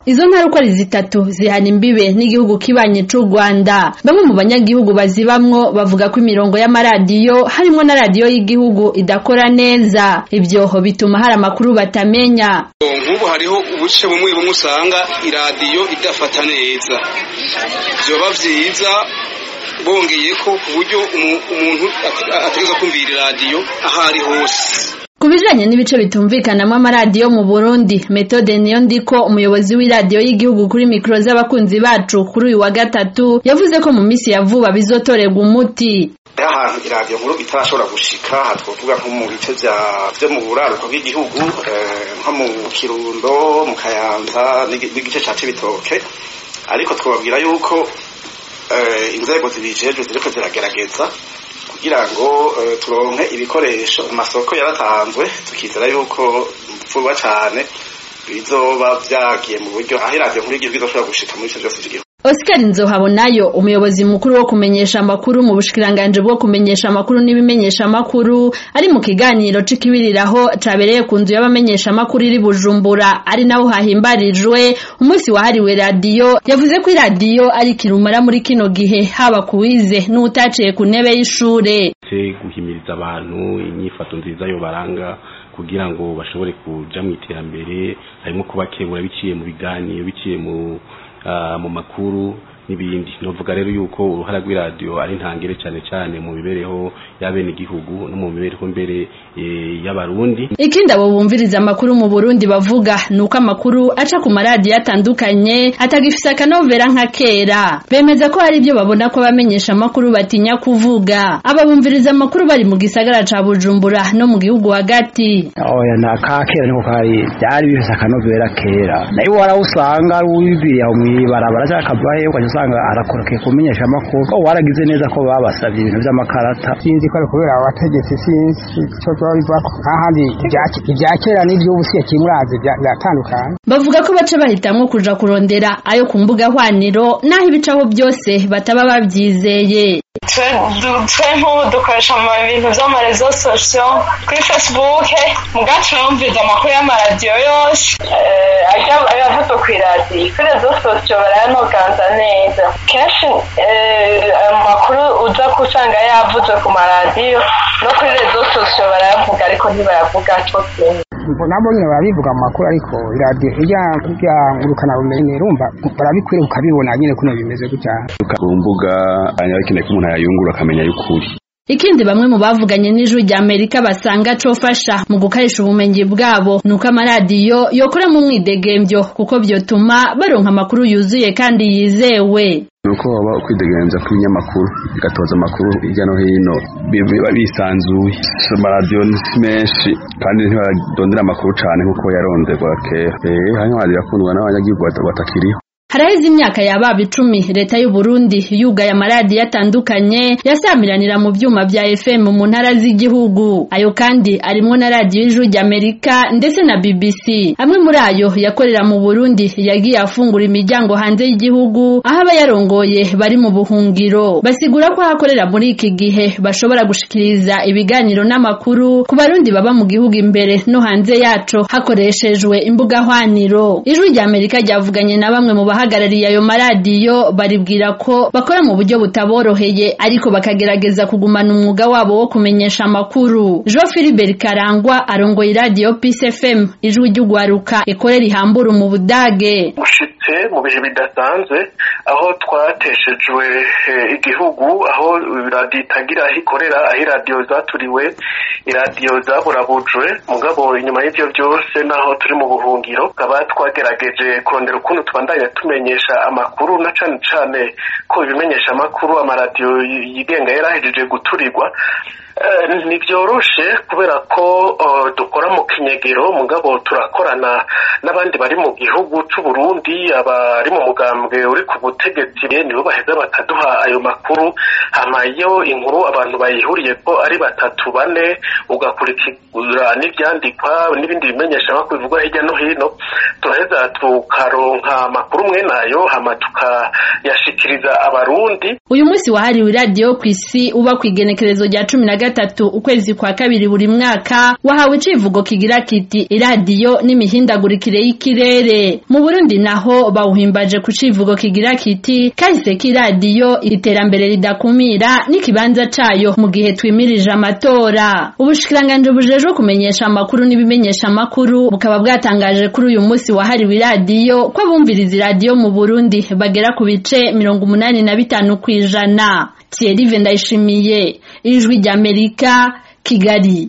izo ntara uko ari zitatu zihana imbibe n'igihugu kibanye c'u rwanda bamwe mu banyagihugu bazibamwo bavuga ko imirongo y'amaradiyo harimwo na radiyo y'igihugu idakora neza ivyo bituma hari amakuru batamenya nk'ubu hariho ubuce bumwe bumwe usanga iradiyo idafata neza vyoba vyiza bongeye ko ku buryo umuntu ategereza kumvira iradiyo aho ari hose ku bijanye n'ibice bitumvikanamwo amaradiyo mu burundi metode niyo ndiko umuyobozi w'iradiyo y'igihugu kuri mikoro z'abakunzi bacu kuri uyu wa gatatu yavuze ko mu minsi ya vuba bizotorerwa umuti ahantu iradiyo nkuru itarashobora gushika aha twovuga nko mu bice vyo mu buraruko bw'igihugu nko mu kirundo mu kayanza n'igice ca cibitoke ariko twababwira yuko inzego zibijejwe ziriko ziragerageza kugira ngo turonke ibikoresho amasoko yaratanzwe tukizera yuko vuba cane bizoba vyagiye mu buryo aho iradiyo nkuru y'igihugu izoshobora gushika muri ivyo vyose vy'igihugu Oscar Nzohabonayo umuyobozi mukuru wo kumenyesha amakuru mu bushikiranganje bwo kumenyesha amakuru n'ibimenyesha amakuru ari mu kiganiro c'ikibiriraho cabereye ku nzu y'abamenyesha amakuru iri Bujumbura ari naho hahimbarijwe umunsi wahariwe radiyo yavuze ko iradiyo ari kirumara muri kino gihe haba kuwize n'utaciye ku ntebe y'ishure guhimiriza abantu inyifato nziza yo baranga kugira ngo bashobore kuja mu iterambere harimo kubakebura biciye mu biganiro biciye mu mu makuru n'ibindi novuga rero yuko uruhara rw'iradiyo ari ntangere cyane cyane mu mibereho y'abene igihugu no mu mibereho mbere y'abarundi ikindi abo bumviriza amakuru mu Burundi bavuga nuko amakuru aca ku maradiyo atandukanye atagifise akanovera nka kera bemeza ko hari ibyo babona ko abamenyesha amakuru batinya kuvuga aba bumviriza amakuru bari mu gisagara ca Bujumbura no mu gihugu hagati oya na ka kera niko kari byari bifise akanovera kera nayo warawusanga wibiriye aho mw'ibarabara cyangwa akavahe ukajya usanga arakorokeye kumenyesha amakuru ko waragize neza ko babasabye ibintu by'amakarata sinzi ko ari kubera abategetsi sinzi icyo byaba bivako ahandi ibya kera n'iby'ubu siye kimurazi biratandukanye bavuga ko baca bahitamwo kuja kurondera ayo ku mbuga hwaniro naho ibicaho byose bataba bavyizeye twe nk'ubu dukoresha ibintu vy'amarezo sosiyo kuri facebook mugacu numviza amakuru y'amaradiyo yose ayavuzwe kw'iradiyo kuri rezo sosiyo barayanoganza neza kenshi amakuru uza kusanga yavuzwe ku maradiyo no kuri rezo sosiyo barayavuga ariko ntibayavuga two kimwe nabo nyine barabivuga mu makuru ariko iradiyo irya ngurukana bumenyi rumva barabikwiriye ukabibona nyine kuno bimeze gutya ku mbuga hanyuma bikeneye ko umuntu yayungura akamenya y'ukuri ikindi bamwe mu bavuganye n'ijwi rya Amerika basanga cofasha mu gukarisha ubumenyi bwabo nuko amaradiyo yokora mu mwidegemvyo kuko vyotuma baronka amakuru yuzuye kandi yizewe nuko baba ukwidegemvya kw'ibinyamakuru bigatoza amakuru hirya no hino biba bisanzuye amaradiyo menshi kandi ntibadondera amakuru cane nk'uko yaronderwa kera eh hanyuma birakundwa n'abanyagihugu batakiriho haraheze imyaka yababa icumi leta y'u Burundi yugaye amaradiyo atandukanye yasamiranira mu vyuma vya FM mu ntara z'igihugu ayo kandi arimwo na radiyo y'ijwi ry'Amerika ndetse na BBC amwe muri ayo yakorera mu Burundi yagiye afungura imiryango hanze y'igihugu aho abayarongoye bari mu buhungiro basigura ko hakorera muri iki gihe bashobora gushikiriza ibiganiro n'amakuru ku barundi baba mu gihugu imbere no hanze yaco hakoreshejwe imbuga hwaniro ijwi ry'Amerika ryavuganye na bamwe mu abahagarariye ayo maradiyo baribwira ko bakora mu buryo butaboroheye ariko bakagerageza kugumana umwuga wabo wo kumenyesha amakuru Jean Philibert Karangwa arongoye iradiyo Peace FM ijwi ry'ugwaruka ikorera ihambura mu Budage ushitse mu bihe bidasanzwe aho twateshejwe igihugu aho iradiyo itagira aho ikorera aho iradiyo zaturiwe iradiyo zaburabujwe mugabo inyuma y'ivyo byose naho turi mu buhungiro tukaba twagerageje kurondera ukuntu tubandanya tumenyesha amakuru na cane cane ko ibimenyesha amakuru amaradiyo yigenga yarahejeje guturirwa ntibyoroshe kubera ko dukora mu kinyegero mugabo turakorana n'abandi bari mu gihugu c'u Burundi abari mu mugambwe uri ku butegetsi nibo baheza bakaduha ayo makuru hama iyo inkuru abantu bayihuriye ko ari batatu bane ugakurikira n'ivyandikwa n'ibindi bimenyesha amakuru bivugwa hirya no hino turaheza tukaronka amakuru mwe nayo hama tukayashikiriza abarundi uyu munsi wahariwe iradiyo ku isi uba kw'igenekerezo rya cumi na gatatu ukwezi kwa kabiri buri mwaka wahawe icivugo kigira kiti iradiyo n'imihindagurikire y'ikirere mu Burundi naho bawuhimbaje ku civugo kigira kiti kahise k'iradiyo iterambere ridakumira n'ikibanza cayo mu gihe twimirije amatora ubushikiranganje bujejwe kumenyesha amakuru n'ibimenyesha amakuru bukaba bwatangaje kuri uyu munsi wahariwe iradiyo ko abumviriza iradiyo mu Burundi bagera ku bice mirongo umunani na bitanu kw'ijana Thierry Vendayishimiye ijwi ry'Amerika Kigali